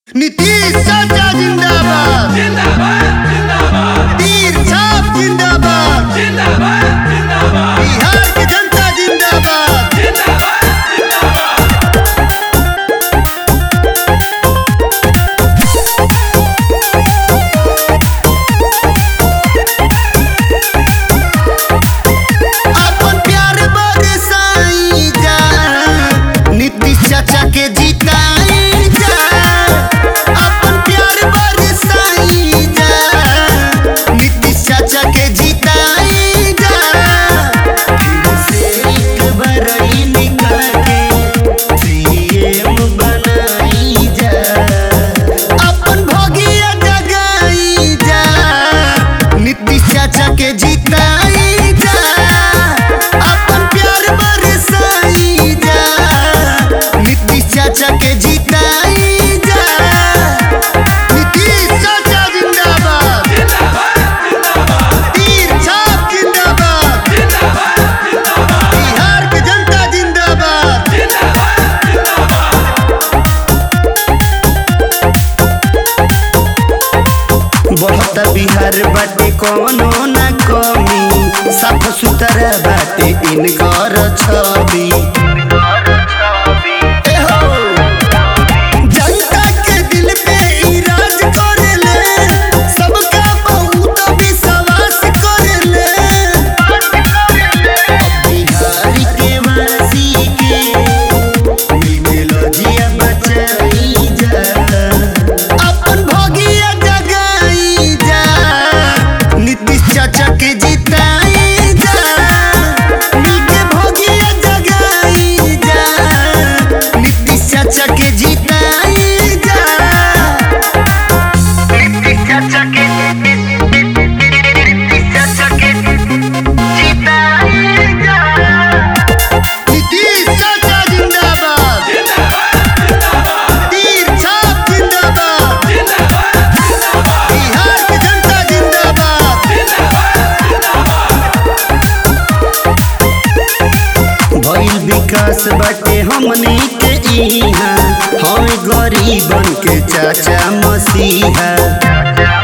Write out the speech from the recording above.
नीतीश चाचा जिंदाबाद जिंदाबाद जिंदाबाद तीर छाप जिंदाबाद जिंदाबाद जिंदाबाद बिहार की जनता जिंदाबाद जिंदाबाद जिंदाबाद अपन प्यार बरसाई जा नीतीश चाचा के जिताई जा अपन प्यार बरसाई जा नीतीश चाचा के जिताई जा फिर से एक बरई निकाल के सीएम बनाई जा अपन भोगिया जगाई जा नीतीश चाचा के जिताई जा अपन प्यार बरसाई जा नीतीश चाचा के जिताई जा नीतीश चाचा जिंदाबाद तीर छाप जिंदाबाद बिहार की जनता जिंदाबाद बहुत बिहार बाटे कोनो न कमी साफ सुथरा बाटे इनकर छवि ए हो, जनता के दिल पे ई राज करेले, सबका बहुत विश्वास करेले। बिहार के वासी के मिलके लजिया बचाई जा अपन भोगिया जगाई जा नीतीश चाचा के जिताई जा मिलके भोगिया जगाई जा नीतीश चाचा के जिताई जा नीतीश चाचा के नीतीश चाचा के जिताई जा नीतीश चाचा जिंदाबाद तीर छाप जिंदाबाद बिहार की जनता जिंदाबाद भइल विकास बाटे हमनी के इहाँ हम गरीबन के चाचा मसीहा